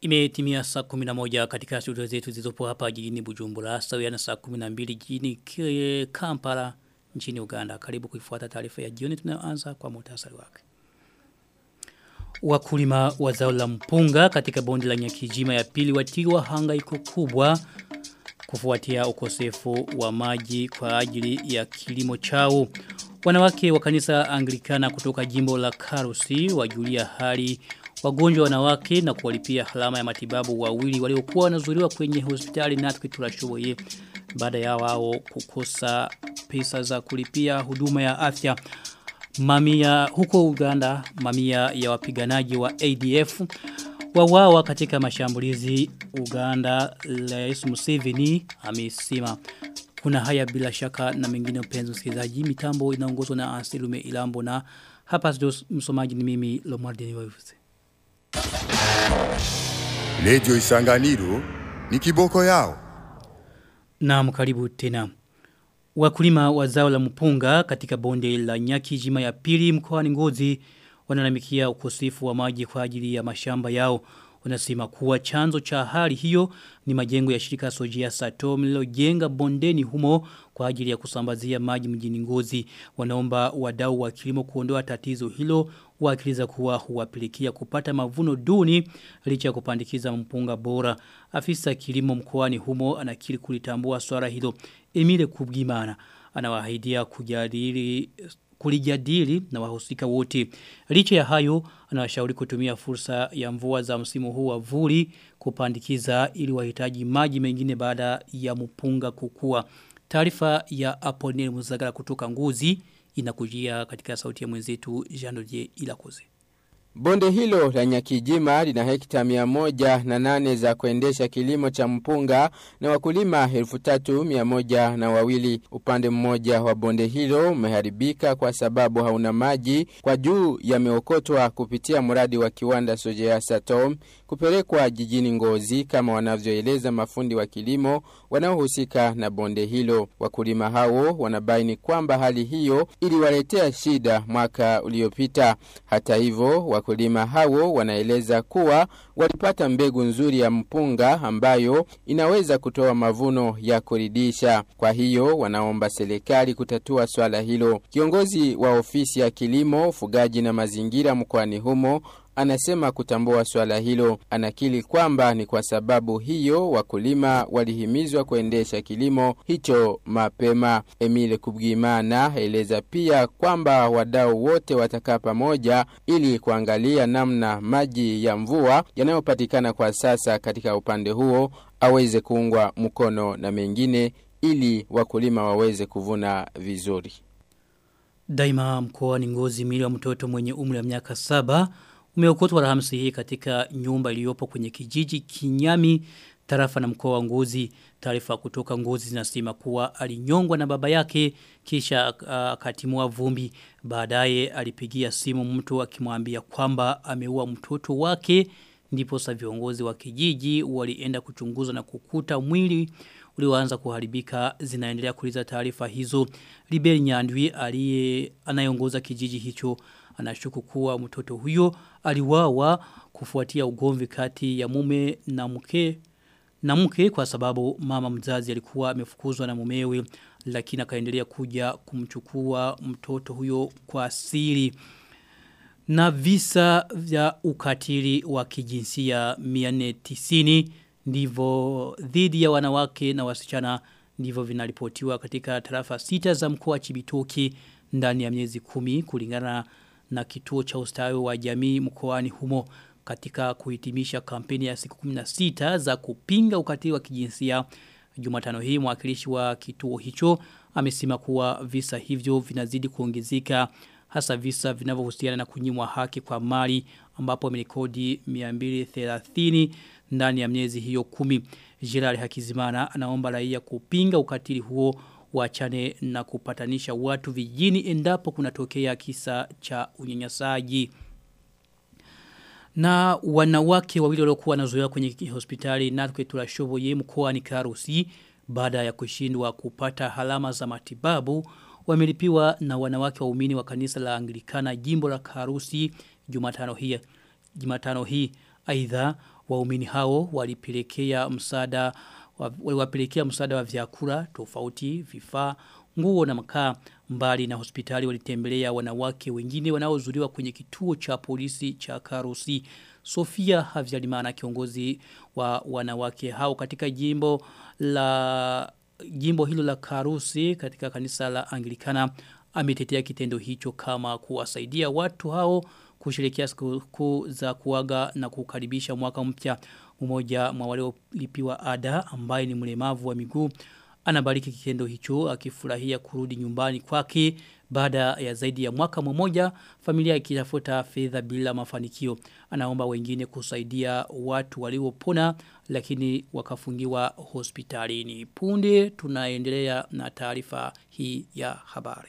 Imetimia saa 11 katika studio zetu zilizopo hapa jijini Bujumbura sawia na saa 12 jijini Kie- Kampala nchini Uganda. Karibu kuifuata taarifa ya jioni tunayoanza kwa muhtasari wake. Wakulima wa zao la mpunga katika bonde la Nyakijima ya pili watiwa hangaiko kubwa kufuatia ukosefu wa maji kwa ajili ya kilimo chao. Wanawake wa kanisa Anglikana kutoka jimbo la Karusi wajulia hali wagonjwa wanawake na kuwalipia halama ya matibabu wawili waliokuwa wanazuriwa kwenye hospitali natwe tulashoboye baada ya wao kukosa pesa za kulipia huduma ya afya. Mamia huko Uganda, mamia ya wapiganaji wa ADF wawawa katika mashambulizi Uganda Rais Museveni amesema kuna haya bila shaka na mengine mpenzi msikilizaji mitambo inaongozwa na Anselume Ilambo na hapa studio msomaji ni mimi Lomardini Wavuze. Lejo Isanganiro ni kiboko yao. Naam karibu tena. Wakulima wa zao la mpunga katika bonde la nyaki jima ya pili mkoani ngozi wanalalamikia ukosefu wa maji kwa ajili ya mashamba yao. Wanasema kuwa chanzo cha hali hiyo ni majengo ya shirika Sojia Satom lilojenga bondeni humo kwa ajili ya kusambazia maji mjini ngozi. Wanaomba wadau wa kilimo kuondoa tatizo hilo wakiliza kuwa huwapilikia kupata mavuno duni licha ya kupandikiza mpunga bora. Afisa kilimo mkoani humo anakiri kulitambua swala hilo. Emile Kubgimana anawaahidia kujadili kulijadili na wahusika wote. Licha ya hayo, anawashauri kutumia fursa ya mvua za msimu huu wa vuli kupandikiza ili wahitaji maji mengine baada ya mpunga kukua. Taarifa ya Aponel Muzagara kutoka Nguzi inakujia katika sauti ya mwenzetu Jean Ilakoze. Bonde hilo la Nyakijima lina hekta mia moja na nane za kuendesha kilimo cha mpunga na wakulima elfu tatu mia moja na wawili. Upande mmoja wa bonde hilo umeharibika kwa sababu hauna maji kwa juu yameokotwa kupitia mradi wa kiwanda Sojea Satom kupelekwa jijini Ngozi kama wanavyoeleza mafundi wa kilimo wanaohusika na bonde hilo. Wakulima hao wanabaini kwamba hali hiyo iliwaletea shida mwaka uliopita. Hata hivyo wakulima hao wanaeleza kuwa walipata mbegu nzuri ya mpunga ambayo inaweza kutoa mavuno ya kuridhisha. Kwa hiyo wanaomba serikali kutatua swala hilo. Kiongozi wa ofisi ya kilimo, ufugaji na mazingira mkoani humo anasema kutambua swala hilo. Anakili kwamba ni kwa sababu hiyo wakulima walihimizwa kuendesha kilimo hicho mapema. Emile Kubwimana eleza pia kwamba wadau wote watakaa pamoja ili kuangalia namna maji ya mvua yanayopatikana kwa sasa katika upande huo aweze kuungwa mkono na mengine ili wakulima waweze kuvuna vizuri. Daima mkoa ni ngozi mili wa mtoto mwenye umri wa miaka saba umeokotwa Alhamisi hii katika nyumba iliyopo kwenye kijiji Kinyami tarafa na mkoa wa Ngozi. Taarifa kutoka Ngozi zinasema kuwa alinyongwa na baba yake kisha akatimua uh, vumbi. Baadaye alipigia simu mtu akimwambia kwamba ameua mtoto wake ndipo sa viongozi wa kijiji walienda kuchunguza na kukuta mwili ulioanza kuharibika zinaendelea kuliza taarifa hizo. Liberi Nyandwi aliye anayeongoza kijiji hicho anashuku kuwa mtoto huyo aliwawa kufuatia ugomvi kati ya mume na mke na mke kwa sababu mama mzazi alikuwa amefukuzwa na mumewe lakini akaendelea kuja kumchukua mtoto huyo kwa siri na visa vya ukatili wa kijinsia 490 ndivyo dhidi ya wanawake na wasichana ndivyo vinaripotiwa katika tarafa sita za mkoa Chibitoki ndani ya miezi kumi kulingana na kituo cha ustawi wa jamii mkoani humo katika kuhitimisha kampeni ya siku 16 za kupinga ukatili wa kijinsia Jumatano hii mwakilishi wa kituo hicho amesema kuwa visa hivyo vinazidi kuongezeka hasa visa vinavyohusiana na kunyimwa haki kwa mali ambapo amerekodi 230 ndani ya miezi hiyo kumi. Gerard Hakizimana anaomba raia kupinga ukatili huo wachane na kupatanisha watu vijini endapo kunatokea kisa cha unyanyasaji. Na wanawake wawili waliokuwa wanazoea kwenye hospitali Natwe Turashoboye mkoa ni Karusi baada ya kushindwa kupata halama za matibabu wamelipiwa na wanawake waumini wa kanisa la Anglikana jimbo la Karusi Jumatano hii. Jumatano hii Aidha waumini hao walipelekea msaada waliwapelekea msaada wa vyakula tofauti, vifaa, nguo na makaa mbali na hospitali walitembelea wanawake wengine wanaozuliwa kwenye kituo cha polisi cha Karusi. Sofia Havyalimana kiongozi wa wanawake hao katika jimbo la jimbo hilo la Karusi katika kanisa la Anglikana ametetea kitendo hicho kama kuwasaidia watu hao kusherehekea siku za kuaga na kukaribisha mwaka mpya mmoja mwa wale walipiwa ada ambaye ni mlemavu wa miguu anabariki kitendo hicho akifurahia kurudi nyumbani kwake baada ya zaidi ya mwaka mmoja familia ikitafuta fedha bila mafanikio anaomba wengine kusaidia watu waliopona lakini wakafungiwa hospitalini punde tunaendelea na taarifa hii ya habari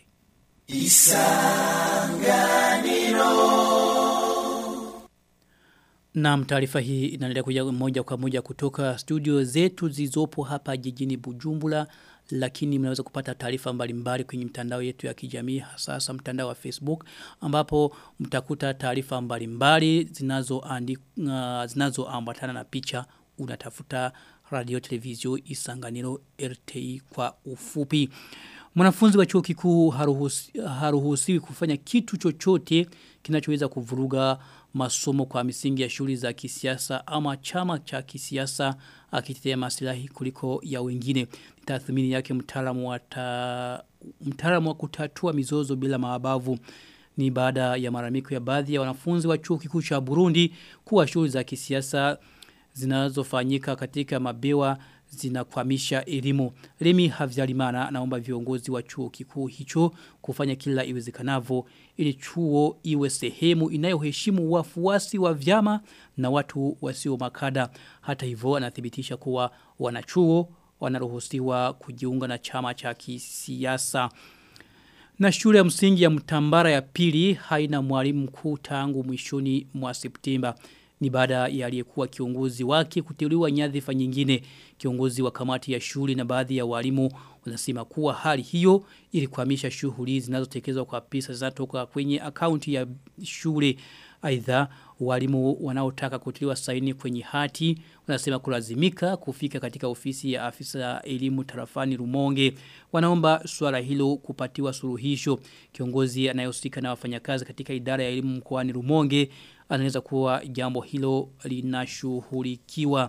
Na taarifa hii inaendelea kuja moja kwa moja kutoka studio zetu zizopo hapa jijini Bujumbura lakini mnaweza kupata taarifa mbalimbali kwenye mtandao yetu ya kijamii hasa mtandao wa Facebook ambapo mtakuta taarifa mbalimbali zinazoandika zinazoambatana na picha unatafuta radio televizio isanganiro RTI kwa ufupi Mwanafunzi wa chuo kikuu haruhusi, haruhusiwi kufanya kitu chochote kinachoweza kuvuruga masomo kwa misingi ya shule za kisiasa ama chama cha kisiasa akitetea maslahi kuliko ya wengine. Tathmini yake mtaalamu wa ta, mtaalamu wa kutatua mizozo bila mabavu ni baada ya maramiko ya baadhi ya wanafunzi wa chuo kikuu cha Burundi kuwa shule za kisiasa zinazofanyika katika mabewa zinakwamisha elimu. Remi Havyarimana naomba viongozi wa chuo kikuu hicho kufanya kila iwezekanavyo ili chuo iwe sehemu inayoheshimu wafuasi wa vyama na watu wasio makada. Hata hivyo anathibitisha kuwa wanachuo wanaruhusiwa kujiunga na chama cha kisiasa. Na shule ya msingi ya mtambara ya pili haina mwalimu mkuu tangu mwishoni mwa Septemba ni baada ya aliyekuwa kiongozi wake kuteuliwa nyadhifa nyingine kiongozi wa kamati ya shule na baadhi ya walimu wanasema kuwa hali hiyo ilikwamisha shughuli zinazotekelezwa kwa pesa zinatoka kwenye akaunti ya shule aidha walimu wanaotaka kutiliwa saini kwenye hati wanasema kulazimika kufika katika ofisi ya afisa elimu tarafani Rumonge wanaomba swala hilo kupatiwa suluhisho kiongozi anayehusika na wafanyakazi katika idara ya elimu mkoani Rumonge anaweza kuwa jambo hilo linashughulikiwa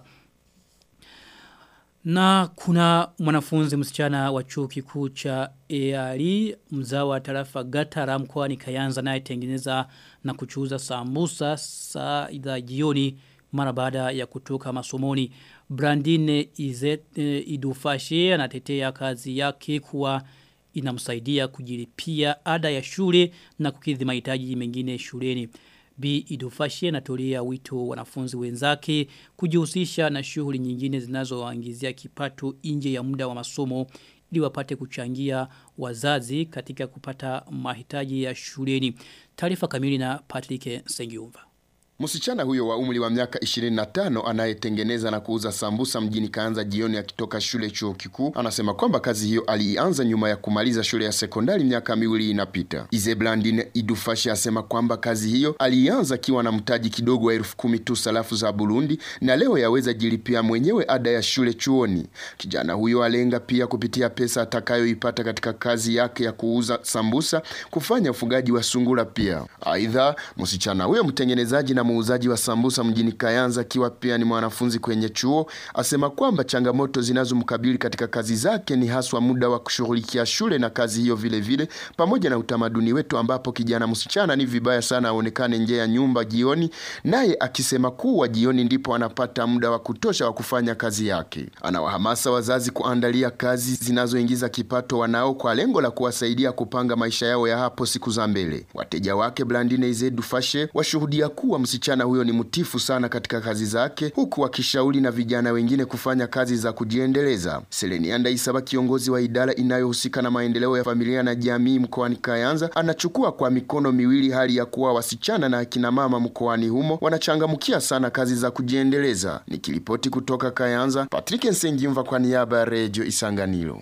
na kuna mwanafunzi msichana wa chuo kikuu cha EARI mzao wa tarafa Gatara mkoani Kayanza naye tengeneza na kuchuuza sambusa saa idha jioni mara baada ya kutoka masomoni. Brandine Izet, e, Idufashe anatetea kazi yake kuwa inamsaidia kujilipia ada ya shule na kukidhi mahitaji mengine shuleni. B. Idufashe anatolea wito wanafunzi wenzake kujihusisha na shughuli nyingine zinazowaingizia kipato nje ya muda wa masomo ili wapate kuchangia wazazi katika kupata mahitaji ya shuleni. Taarifa kamili na Patrick Sengiumva. Msichana huyo wa umri wa miaka 25 anayetengeneza na kuuza sambusa mjini Kaanza jioni akitoka shule chuo kikuu anasema kwamba kazi hiyo alianza nyuma ya kumaliza shule ya sekondari miaka miwili inapita. Izeblandine Idufashi asema kwamba kazi hiyo alianza akiwa na mtaji kidogo wa elfu kumi tu sarafu za Burundi na leo yaweza jilipia mwenyewe ada ya shule chuoni. Kijana huyo alenga pia kupitia pesa atakayoipata katika kazi yake ya kuuza sambusa kufanya ufugaji wa sungura pia. Aidha, msichana huyo mtengenezaji na muuzaji wa sambusa mjini Kayanza akiwa pia ni mwanafunzi kwenye chuo asema kwamba changamoto zinazomkabili katika kazi zake ni haswa muda wa kushughulikia shule na kazi hiyo vile vile pamoja na utamaduni wetu ambapo kijana msichana ni vibaya sana aonekane nje ya nyumba jioni naye akisema kuwa jioni ndipo anapata muda wa kutosha wa kufanya kazi yake anawahamasa wazazi kuandalia kazi zinazoingiza kipato wanao kwa lengo la kuwasaidia kupanga maisha yao ya hapo siku za mbele wateja wake Blandine Izedu Fashe washuhudia kuwa msichana huyo ni mtifu sana katika kazi zake huku wakishauri na vijana wengine kufanya kazi za kujiendeleza. Selenianda Isaba, kiongozi wa idara inayohusika na maendeleo ya familia na jamii mkoani Kayanza, anachukua kwa mikono miwili hali ya kuwa wasichana na akina mama mkoani humo wanachangamkia sana kazi za kujiendeleza. Nikiripoti kutoka Kayanza, Patrick Nsengimva kwa niaba ya Radio Isanganiro.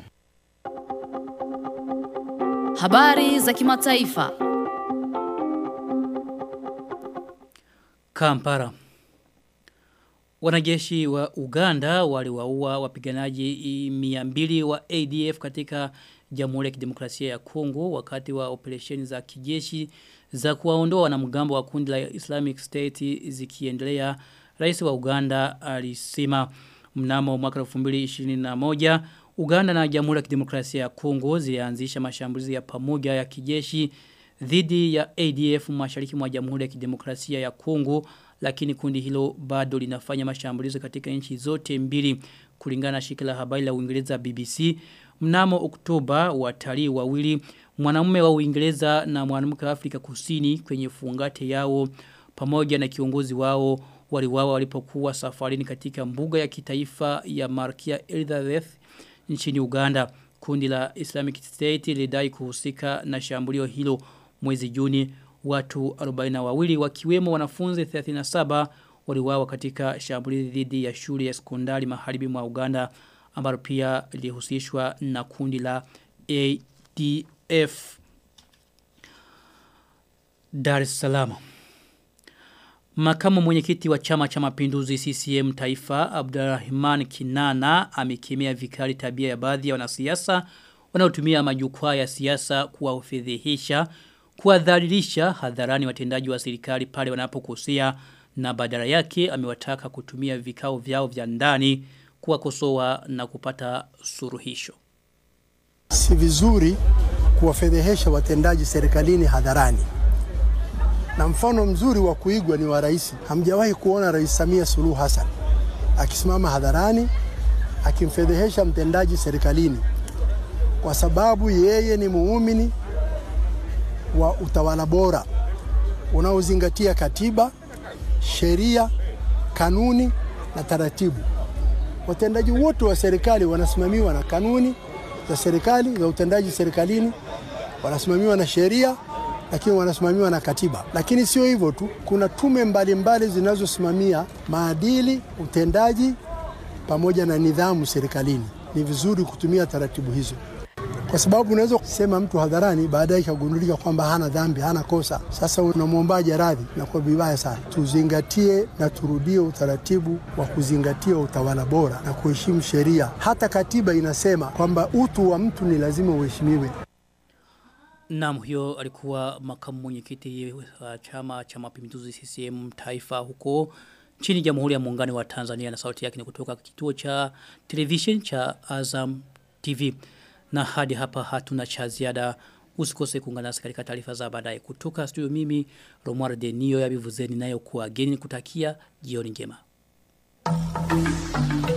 Habari za kimataifa. Kampara. Wanajeshi wa Uganda waliwaua wapiganaji 200 wa ADF katika Jamhuri ya Kidemokrasia ya Kongo wakati wa operesheni za kijeshi za kuwaondoa wanamgambo wa kundi la Islamic State zikiendelea. Rais wa Uganda alisema mnamo mwaka 2021 Uganda na Jamhuri ya Kidemokrasia ya Kongo zilianzisha mashambulizi ya pamoja ya kijeshi dhidi ya ADF mashariki mwa Jamhuri ya Kidemokrasia ya Kongo lakini kundi hilo bado linafanya mashambulizi katika nchi zote mbili kulingana na shirika la habari la Uingereza BBC mnamo Oktoba watalii wawili mwanamume wa Uingereza na mwanamke wa Afrika Kusini kwenye fungate yao pamoja na kiongozi wao waliwawa walipokuwa safarini katika mbuga ya kitaifa ya Markia Elizabeth nchini Uganda kundi la Islamic State lidai kuhusika na shambulio hilo mwezi Juni watu 42 wakiwemo wanafunzi 37 waliwawa katika shambulizi dhidi ya shule ya sekondari magharibi mwa Uganda ambalo pia lilihusishwa na kundi la ADF Dar es Salaam Makamu mwenyekiti wa chama cha mapinduzi CCM taifa Abdurrahman Kinana amekemea vikali tabia ya baadhi ya wanasiasa wanaotumia majukwaa ya siasa kuwafedhehisha kuwadhalilisha hadharani watendaji wa serikali pale wanapokosea na badala yake amewataka kutumia vikao vyao vya ndani kuwakosoa na kupata suruhisho. Si vizuri kuwafedhehesha watendaji serikalini hadharani. Na mfano mzuri wa kuigwa ni wa rais. Hamjawahi kuona Rais Samia Suluhu Hassan akisimama hadharani akimfedhehesha mtendaji serikalini kwa sababu yeye ni muumini wa utawala bora unaozingatia katiba, sheria, kanuni na taratibu. Watendaji wote wa serikali wanasimamiwa na kanuni za serikali za utendaji serikalini, wanasimamiwa na sheria, lakini wanasimamiwa na katiba. Lakini sio hivyo tu, kuna tume mbalimbali zinazosimamia maadili, utendaji pamoja na nidhamu serikalini. Ni vizuri kutumia taratibu hizo kwa sababu unaweza kusema mtu hadharani baadaye ikagundulika kwamba hana dhambi, hana kosa. Sasa unamwombaje radhi? Na kwa vibaya sana. Tuzingatie na turudie utaratibu wa kuzingatia utawala bora na kuheshimu sheria. Hata katiba inasema kwamba utu wa mtu ni lazima uheshimiwe. Naam huyo alikuwa makamu mwenyekiti wa chama cha mapinduzi CCM taifa huko chini Jamhuri ya Muungano wa Tanzania na sauti yake ni kutoka kituo cha television cha Azam TV. Na hadi hapa hatuna cha ziada usikose kuungana nasi katika taarifa za baadaye kutoka studio mimi Romar Denio ya Bivuzeni nayo kuwa geni kutakia jioni njema.